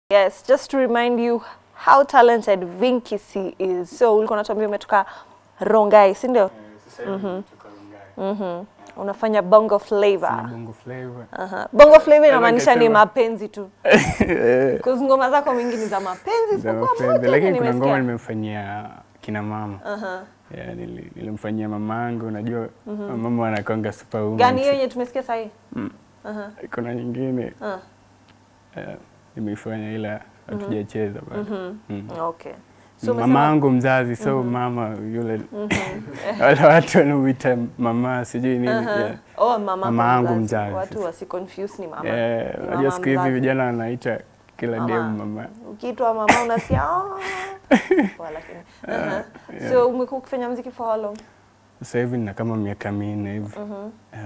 Yes, just to remind you how talented Vinky C is. So ulikuwa unatuambia umetoka Rongai, si ndio? Mhm. Unafanya bongo flavor. Bongo flavor. Aha. Bongo flavor inamaanisha ni nikasema- mapenzi tu. Because ngoma zako mingi ni za mapenzi, Za isipokuwa mapenzi. moja Lakini yenye kuna ngoma nimesikia. nimemfanyia kina mama. Aha. Yeah, nili- nilimfanyia mama yangu, unajua mama wanakonga superwoman. Gani hiyo yenye tumesikia sasa hii? Aha. Kuna nyingine Ah. eh, nimeifanya ila hatujacheza bado. Mm. Okay. So mama umesema yangu mzazi so mama yule wale watu wanamuita mama sijui nini Aha. yeah. Oh, mama, Mama kwa yangu mzazi. mzazi Watu sasa. wasiconfuse ni mama. Eh, Ni unajua mama siku hizi mzazi. vijana wanaita kila Mama. dem mama Ukiitwa mama unasikia "Ah." Poa, lakini. Aha. So umekuwa ukifanya muziki for how long? sasa hivi nina kama miaka minne hivi Eh,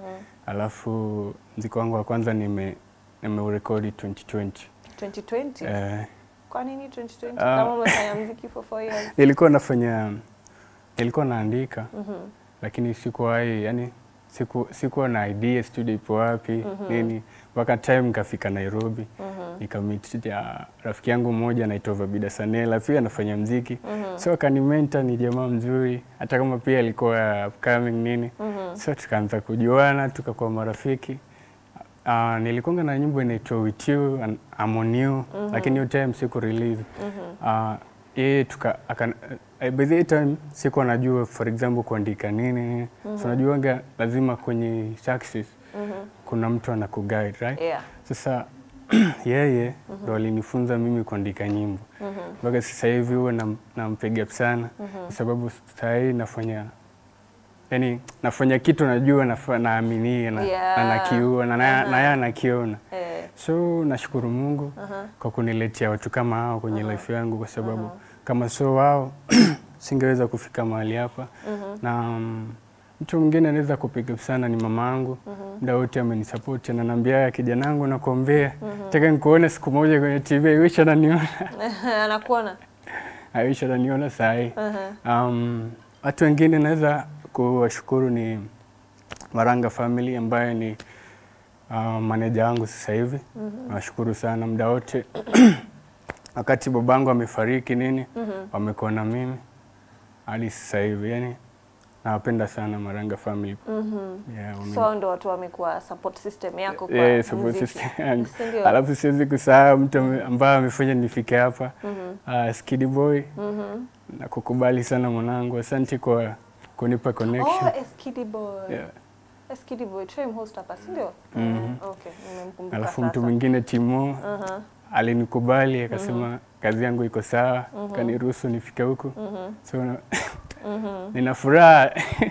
alafu mziki wangu wa kwanza nime nimeurekodi 2020 2020. eh, Kwa nini 2020? Ah. Kama umefanya muziki for 4 years. ilikuwa nafanya ilikuwa naandika lakini sikuwahi yani siku, sikuwa na idea studio ipo wapi nini mpaka time nikafika Nairobi nikamit ya rafiki yangu mmoja anaitwa Vabida Sanela pia anafanya mziki so akanimenta ni jamaa mzuri hata kama pia alikuwa upcoming nini so tukaanza kujuana tukakuwa marafiki Uh, nilikonga na nyimbo inaitwa With You and I'm on You lakini hiyo time siku release uh, yeye tuka akan, uh, by the time sikuwa najua for example kuandika nini nini so najuanga lazima kwenye success kuna mtu anakuguide right Yeah. sasa yeye ndo alinifunza mimi kuandika nyimbo mpaka sasa hivi huwa nam- nampiga up sana kwa sababu saa hii nafanya yani nafanya kitu najua nafa- naaminia na, Yeah. na nakiua na na- na yeye anakiona Eh. so nashukuru Mungu kwa kuniletea watu kama hao kwenye life yangu kwa sababu kama sio wao singeweza kufika mahali hapa na mm, mtu mwingine anaweza kupiga up sana ni mama yangu muda wote amenisupport ananiambia kijana wangu nakuombea nataka nikuone siku moja kwenye TV I wish ananiona Anakuona. I wish ananiona saa hii Aha. Um, watu wengine naweza kuwashukuru ni Maranga Family ambaye ni uh, maneja wangu sasa hivi. Nawashukuru sana muda wote wakati babangu amefariki nini, wamekuwa na mimi hadi sasa hivi, yani nawapenda sana Maranga Family. Yeah, wame- So hao ndo watu wamekuwa support system yako kwa Yeah, support muziki. system yangu. Si ndio? Alafu siwezi kusahau mtu ame- ambaye amefanya nifike hapa uh, Skidi Boy na kukubali sana mwanangu, asante kwa kunipa connection. Oh, Eskidi Boy. Yeah. Eskidi Boy, try mhost hapa, si ndio? Okay, nimemkumbuka Alafu sasa. mtu mwingine Timo Aha. alinikubali akasema kazi yangu iko sawa, kaniruhusu nifike huku so na- nina furaha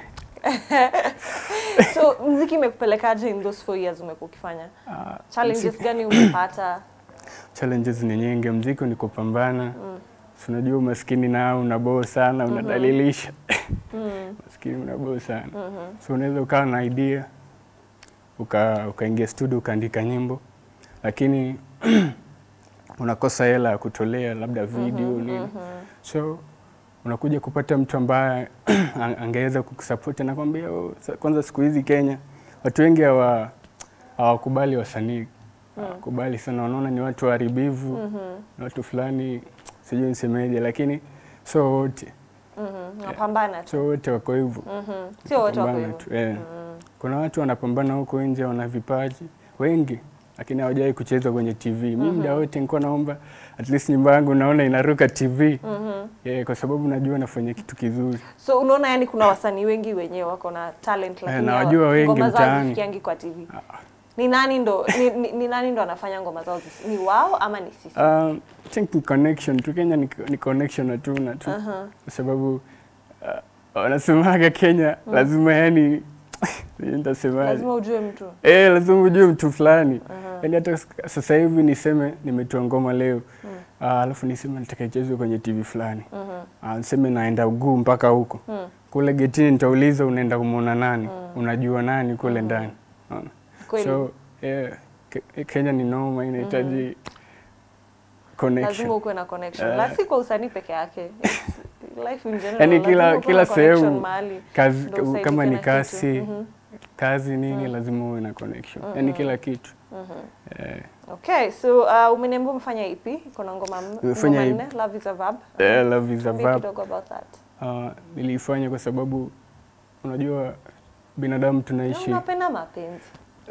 So muziki imekupelekaje in those four years umekuwa ukifanya? Ah, Challenges gani umepata? challenges ni nyingi, mziki ni kupambana Si unajua umaskini nao unaboo sana, unadalilisha maskini unaboo sana so unaweza ukawa na idea uka ukaingia studio ukaandika nyimbo, lakini unakosa hela ya kutolea labda video nini, so unakuja kupata mtu ambaye ang- angeweza kukusupport anakwambia, oh, sa- kwanza siku hizi Kenya watu wengi hawa hawakubali wasanii hawakubali sana, wanaona ni watu waharibivu ni watu fulani sijui nisemeje, lakini so wote Mhm. Napambana tu. so wote wako hivyo Mhm. Sio wote wako Pambana hivyo. tu, eh. Kuna watu wanapambana huko nje, wana vipaji wengi, lakini hawajawahi kucheza kwenye TV. Mimi muda wote nilikuwa naomba at least nyumba yangu naona inaruka TV yeah, kwa sababu najua nafanya kitu kizuri. So unaona yani kuna wasanii wengi wenyewe wako na talent lakini nawajua hawa- wengi ngoma zao mtaani. hazifikiangi kwa TV. Ni nani ndo ni, ni, ni nani ndo anafanya ngoma zao zisi- ni wao ama ni sisi? Um, I think ni connection tu, Kenya ni, ni connection hatuna tu kwa sababu uh, wanasemaga Kenya lazima yani sijui nitasemaje Lazima ujue mtu. Eh, lazima ujue mtu fulani. Yaani hata s- sasa hivi niseme nimetoa ngoma leo. Ah, alafu niseme nataka ichezwe kwenye TV fulani. Ah, niseme naenda Uguu mpaka huko. Kule getini nitauliza unaenda kumwona nani? Unajua nani kule ndani? Unaona? Kweli. So, yeah, Ke- Kenya ni noma inahitaji connection. Lazima ukuwe na connection. Eh. La si kwa usanii peke yake. It's Life in general. Yaani lazima kila ukuwe kila na connection sehemu mahali. kazi ndo usaidike kama ni na kitu. kasi Mhm. kazi nini lazima uwe na connection. Yaani kila kitu. Eh, Okay, so uh, umeniambia umefanya EP, iko na ngoma m- Nimefanya ngoma EP. nne, Love is a Verb. Eh, love is a Tuambie verb. kidogo about that. Uh, nilifanya kwa sababu unajua binadamu Na tunaishi Unapenda mapenzi.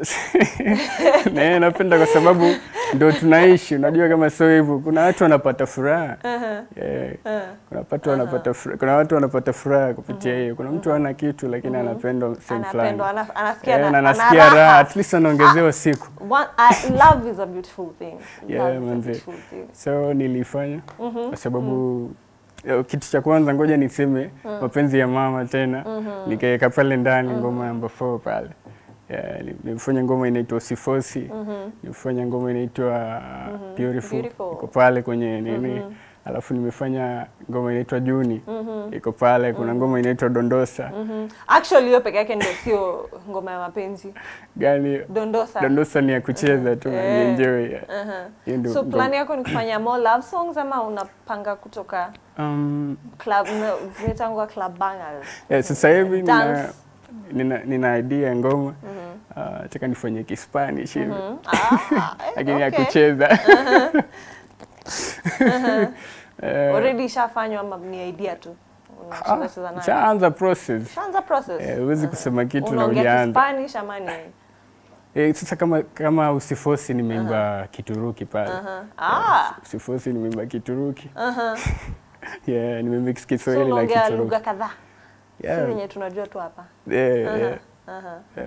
na napenda kwa sababu ndo tunaishi. Unajua kama sio hivyo, kuna watu wanapata furaha yeah. Kuna watu wanapata furaha, kuna watu wanapata furaha kupitia hiyo. Kuna mtu hana kitu lakini anapendwa sehemu fulani Anapendwa, ana- anasikia yeah, na- na ana anasikia raha. raha, at least anaongezewa siku. One, I, love is a beautiful thing. Yeah, love is a manze. beautiful thing. So nilifanya kwa sababu eh, kitu cha kwanza ngoja niseme mapenzi ya mama tena nikaweka pale ndani ngoma namba 4 pale Yeah, ni- nilifanya ngoma inaitwa Sifosi nilifanya ngoma inaitwa Beautiful Beautiful. iko pale kwenye nini alafu nimefanya ngoma inaitwa Juni iko pale kuna ngoma inaitwa Dondosa Mhm. Actually hiyo peke yake ndio sio ngoma ya mapenzi. gani Dondosa. Dondosa ni ya kucheza tu na Eh. nienjoy yeah. Aha. Hiyo ndio So ngoma. plan yako ni kufanya more love songs ama unapanga kutoka um, club no, zinaitangwa club bangers. Eh, sasa hivi nina, Dance. nina, nina idea ya ngoma uh, nataka nifanye Kispanish hivi Ah, eh, lakini ya okay. kucheza Eh, Already ishafanywa ama ni idea tu? ah, Unacheza cheza nayo. Shaanza process Shaanza process. Eh, huwezi kusema kitu na Unaongea hujaanza. Kispanish ama ni? Eh, sasa kama kama usifosi nimeimba Kituruki pale Aha. Ah. usifosi nimeimba Kituruki Aha. yeah, nimemix So Kiswahili na unaongea Kituruki lugha kadhaa. Si yeah. venye tunajua tu hapa. yeah, yeah. Aha. Yeah.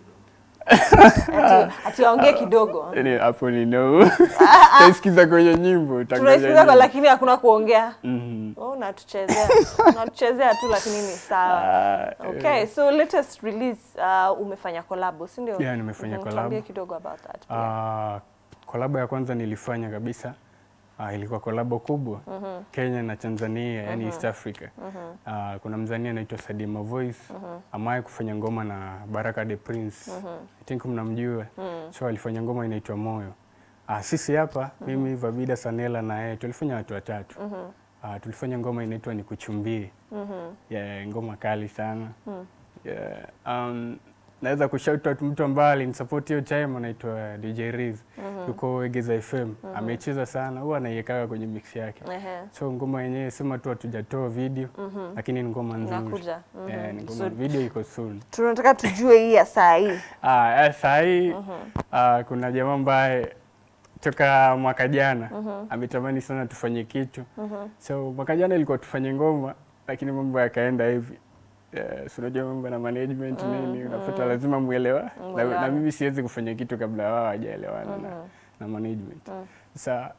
Ati- Ati waongee kidogo. Yaani hapo ni no taisikiza kwenye nyimbo utangoja Tunasikiza kwa nyimbo. lakini hakuna kuongea. Mhm. Oh, unatuchezea. Unatuchezea tu lakini ni sawa. Ah, eh. Okay, so latest release uh, umefanya collab, si ndio? Yeah, nimefanya Mhm, collab. Tuambie kidogo about that. pia. Ah, kolabo ya kwanza nilifanya kabisa ah, ilikuwa kolabo kubwa Kenya na Tanzania, yani East Africa. Ah, kuna mzania anaitwa Sadima Voice amaye kufanya ngoma na Baraka the Prince. I think mnamjua. So alifanya ngoma inaitwa Moyo. Ah, sisi hapa mimi Vabida Sanela na yeye tulifanya watu watatu. Ah, tulifanya ngoma inaitwa Nikuchumbie. Yeah, ngoma kali sana. Yeah, um, naweza kushout out mtu ambaye alinisupport hiyo time anaitwa DJ Riz. Yuko Egeza FM. Amecheza sana, huwa anaiwekaga kwenye mix yake. Ehe. So ngoma yenyewe sema tu hatujatoa video lakini ni ngoma nzuri. Inakuja. Mhm. Yeah, ni ngoma So- video iko soon. Tunataka tujue hii ya saa hii. Ah, eh, saa hii ah, kuna jamaa ambaye toka mwaka jana ametamani sana tufanye kitu. So mwaka jana ilikuwa tufanye ngoma lakini mambo yakaenda hivi. Yeah, si unajua mambo na management nini, unafuata lazima muelewa. Na, na Muelewane. mimi siwezi kufanya kitu kabla wao hawajaelewana na, na management. Sasa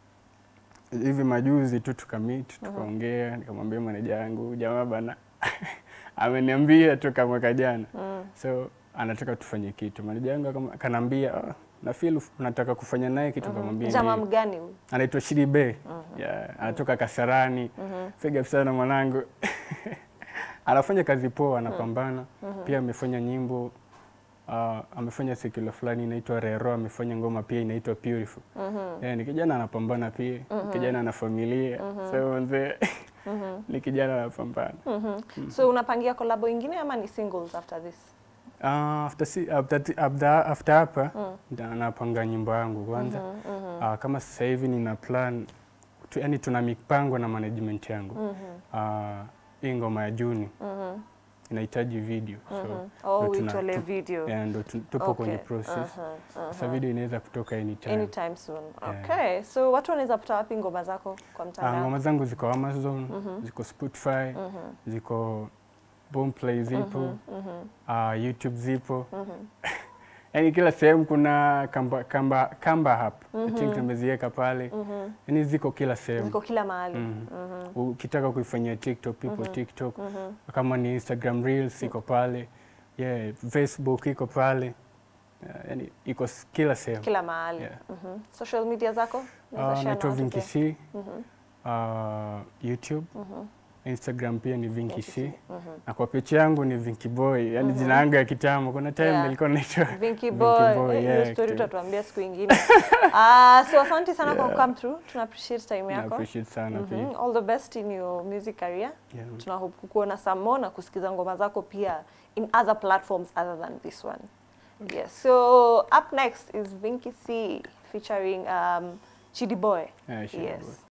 hivi majuzi tu tukamit tukaongea, nikamwambia maneja yangu jamaa bana ameniambia toka mwaka jana so anataka tufanye kitu. Maneja yangu akama- akaniambia "Ah, na feel unataka kufanya naye kitu, nikamwambia Jamaa ndio." mgani huyu? anaitwa Shiri Bey yeah, anatoka Kasarani piga sana mwanangu anafanya kazi poa, anapambana pia. Amefanya nyimbo uh, amefanya sekula fulani inaitwa Rero, amefanya ngoma pia inaitwa Beautiful. Yeah, ni kijana anapambana pia, kijana ana familia so mzee ni kijana anapambana. So unapangia collab ingine ama ni singles after this? Uh, after, si, after, after, after hapa nda- napanga nyimbo yangu kwanza. Uh, kama sasa hivi nina plan tu, yani tuna mipango na management yangu uh, hii ngoma ya Juni inahitaji video so Oh, ndo tuna- uitole tu- video. yeah, ndo tu- tupo Okay. kwenye process Aha, sasa video inaweza kutoka anytime. Anytime soon. Yeah. Okay. So watu wanaweza pata wapi ngoma zako kwa Uh, mtandao? ngoma zangu ziko Amazon, ziko Spotify, ziko Boomplay zipo, uh, YouTube zipo. Yaani kila sehemu kuna kamba kamba kamba hap. I think nimeziweka pale. Yaani ziko kila sehemu. Ziko kila mahali. Mm. Ukitaka kuifanyia TikTok ipo TikTok. Kama ni Instagram Reels iko pale. Yeah, Facebook iko pale. Yeah, yaani iko s- kila sehemu. Kila mahali. Yeah. Mhm. Social media zako? Unaweza Uh, share na naitwa watu Vinky pia? C. Uh, YouTube. Instagram pia ni Vinky C. Na kwa picha yangu ni Vinky Boy, yani jina yangu ya kitambo. Kuna time Yeah. nilikuwa naitwa Vinky Vinky Boy. Boy, Eh, hiyo yeah, story kitu- utatuambia siku ingine. Ah, so asante sana kwa Yeah. come through. Tuna appreciate time na yako. appreciate sana pia. Mhm. All the best in your music career. Yeah. Tuna hope kukuona some more na kusikiza ngoma zako pia in other platforms other than this one. Yes. So up next is Vinky C featuring um, Chidi Boy. Yeah, Chidi yes. Boy.